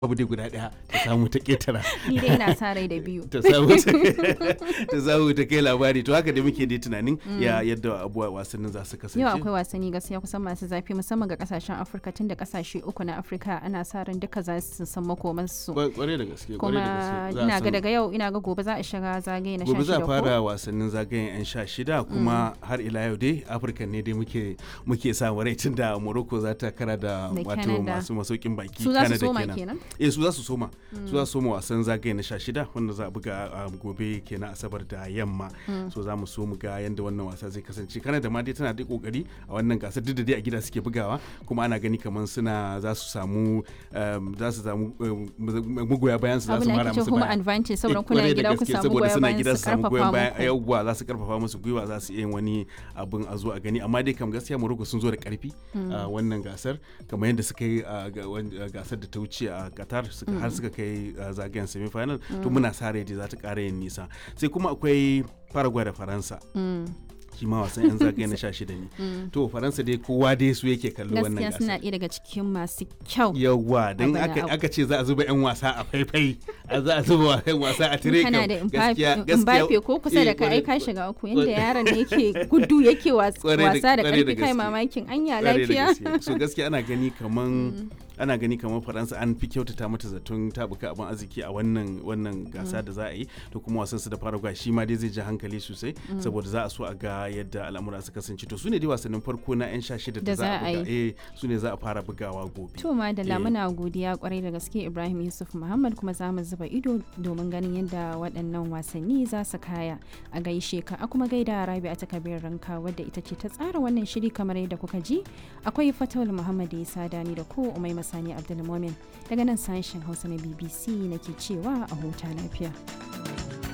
abu dai guda daya ta samu ta ketara ni dai ina sa rai da biyu ta samu ta samu ta kai labari to haka da muke dai tunanin ya yadda abuwa wasannin za su kasance yau akwai wasanni gaskiya kusan masu zafi musamman ga kasashen afirka tun da kasashe uku na afirka ana sa ran duka za su san makomansu kwarai da gaske kwarai da kuma gaske Za a ina ga san- daga yau ina ga gobe za a shiga zagaye na gobe za a 16 ko fara wasannin zagayen 'yan sha shida kuma har ila yau dai afirka ne dai muke muke samu rai tun da morocco za ta kara da Da wato Canada. masu masaukin baki su za su Canada soma kenan. kenan eh su za su soma su za su soma wasan zagaye na sha shida wanda za a buga a gobe kenan asabar da yamma so za mu so mu ga yadda wannan wasa zai kasance Canada ma dai tana da kokari a wannan gasar duk da dai a gida suke bugawa kuma ana gani kamar suna za su samu um, za su samu um, magoya bayan su za abu su na mara ake musu home baya advantage Eh, saboda kuna kwarai da gida ku gaske, samu saboda goyon suna bayan gida su su samu goyon karfafa bayan muku yawwa za su karfafa musu gwiwa za su iya yin wani abin a zo a gani amma dai kam gaskiya Morocco sun zo da karfi a wannan gasar kamar yadda suka yi a ga- wan- a gasar da ta wuce a Qatar suka- har suka kai a zagayen semi final to muna sa rai dai za ta ƙara yin nisa sai kuma akwai Paraguay da Faransa Mm. shi ma wasan yan zagaye na 16 ne to Faransa dai kowa dai su yake kallo wannan gaskiya suna gasar ɗaya daga cikin masu kyau yawwa don Abana aka abu. aka ce za a zuba 'yan wasa a faifai a za a zuba 'yan wasa a tire kana kam, da gaskiya- Mbappe gaskiya- Mbappe ko kusa da eh, ka ai kwarai- ka shiga uku yanda yaron ne yake gudu yake was- Kwarai da- wasa da kwarai da karfi kai gaske. mamakin anya Kwarai da lafiya gaske. so gaskiya ana gani kaman ana gani kamar faransa an fi kyautata mata zaton tabuka abin arziki a wannan wannan gasa da za a yi to kuma wasan su da paraguay shi ma dai zai ji hankali sosai saboda za a so a ga yadda al'amura su kasance to su ne dai wasannin farko na 'yan sha shida da Da za a za a buga eh su ne za a fara bugawa gobe To ma da Eh. lamuna godiya kwarai da gaske Ibrahim Yusuf Muhammad kuma za mu zuba ido domin ganin yadda waɗannan wasanni za su kaya a gaishe ka a kuma gaida Rabi a takabir ranka wadda ita ce ta tsara wannan shiri kamar yadda kuka ji akwai Fatawul Muhammad Isa Dani da ko Umai Masani Abdulmumin daga nan sashen Hausa na BBC nake cewa a huta lafiya.